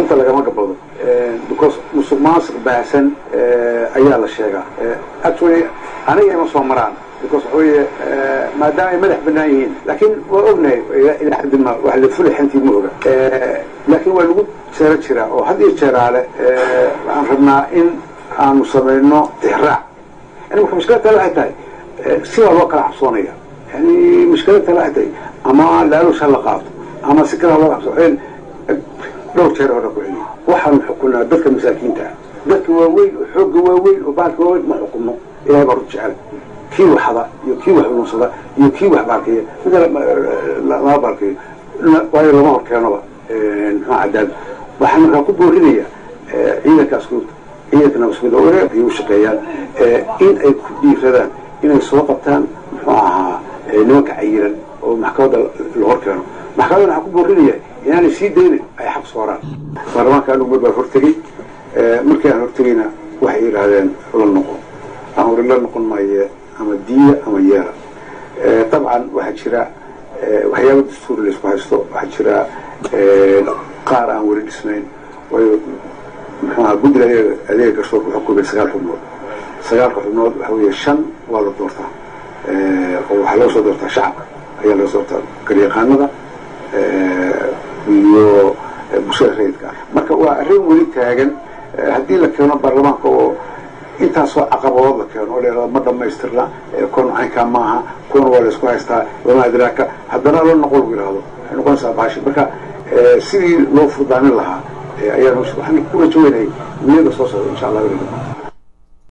runta lagama gabado because musuq maasuq baahsan ayaa la sheegaa actually aniga ima soo maraan because waxa weeye maadaama ay madax banaan yihiin laakiin waa ognahay ilaa xaddi ma wax la fuli xantii ma oga laakiin waa lagu jeero jiraa oo had iyo jeeraale waxaan rabnaa in aanu samayno tixraac yani marka mushkilad tale waxay tahay sidaa loo kala cabsoonaya yani mushkilad tale waxay tahay ama laalush ha la qaato ama si kale ha loo cabso dhowr jeer hore ku celiyo waxaanu xukunaa dadka masaakiinta ah dadka waaweyn oo xoogga waaweyn oo baalka waaweyn ma xukunno ilahay baa rud jecel kii waxda iyo kii wax ununsada iyo kii wax baalkeeya mid lama baalkeeyo waayo lama hor keenoba muxuu cadaad waxaan markaa ku boorinaya ciidanka askuurta ciidanka nabaskuurta oo wareerka ay u shaqeeyaan in ay ku dhiiradaan inay soo qabtaan muxuu ahaa nimanka cayiran oo maxkamadda la hor keeno maxkamadda waxaan ku boorinaya inaanay sii daynin ay xaq sooraan baarlamaanka anugu mar baa hortegey markii aan hortegeyna waxay yidhaahdeen la noqon aan hore la noqon maaye ama diya ama yeela dabcan waxaa jira waxyaaba dastuuri laysku haysto waxaa jira qaar aan weli dhisnayn waayo muxuaha guddiga adeega adeega garsoorka wuxuu kubay sagaal xubnood sagaalka xubnood waxa weeye shan waa la doortaa oo waxaa laga soo doortaa shacabka ayaa laga soo doortaa garyaqaanada iyo bulshada rayidka ah marka waa arrin weli taagan haddii la keeno baarlamaanka oo intaasoo caqabadood la keeno oo la ma dhamaystirna kuwan caynkaa maaha kuwana waa laysku haystaa lama adraaka haddana la noqon lagu yihahdo waxay noqonaysaa baashi marka sidii loo furdaamin lahaa ayaan waxaan ku rajaweynayay niyada soo socda insha allah